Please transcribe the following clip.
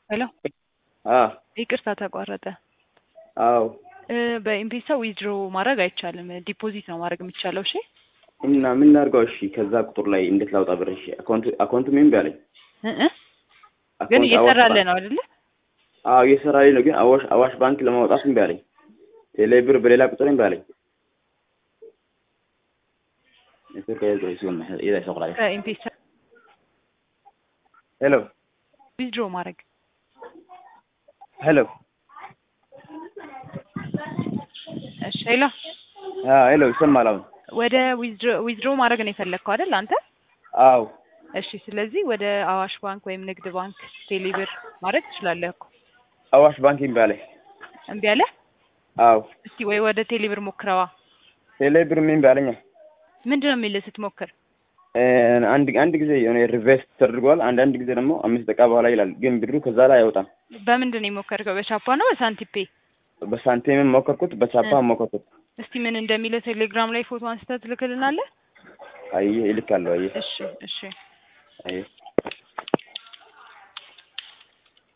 ሄሎ አ ይቅርታ ተቋረጠ። አዎ እ በኤምፔሳ ዊዝድሮ ማድረግ አይቻልም። ዲፖዚት ነው ማድረግ የሚቻለው። እሺ እና ምን ላድርገው? እሺ ከዛ ቁጥር ላይ እንዴት ላውጣ ብር? እሺ አካውንት አካውንቱ ምን ቢያለኝ እ እ ግን እየሰራልህ ነው አይደለ? አዎ እየሰራልኝ ነው። ግን አዋሽ አዋሽ ባንክ ለማውጣት ምን ቢያለኝ? ቴሌ ብር በሌላ ቁጥር ምን ቢያለኝ? ኔትወርክ ያዘው ሲሆን ይዛ ይሰቅላል። ከኤምፔሳ ሄሎ ዊዝድሮ ማድረግ ሄሎ እሺ ሄሎ አ ሄሎ ይሰማል አሁን? ወደ ዊዝድሮ ዊዝድሮ ማድረግ ነው የፈለግከው አይደል አንተ? አዎ እሺ ስለዚህ ወደ አዋሽ ባንክ ወይም ንግድ ባንክ ቴሌብር ማድረግ ትችላለህ እኮ። አዋሽ ባንክ ምን ቢያለኝ? እምቢ አለ? አዎ እስቲ ወይ ወደ ቴሌብር ሞክረዋ። ቴሌ ብር ምን ቢያለኝ? ምንድን ነው የሚልህ ስትሞክር? እ አንድ አንድ ጊዜ የሆነ ሪቨርስ ተደርጓል። አንዳንድ ጊዜ ደግሞ አምስት ደቂቃ በኋላ ይላል። ግን ብሩ ከዛ ላይ አይወጣም። በምንድን ነው የሞከርከው? በቻፓ ነው በሳንቲፔ? በሳንቲምም ሞከርኩት፣ በቻፓ ሞከርኩት። እስቲ ምን እንደሚልህ ቴሌግራም ላይ ፎቶ አንስተህ ትልክልናለህ? አየህ እልካለሁ። አየህ እሺ እሺ አየህ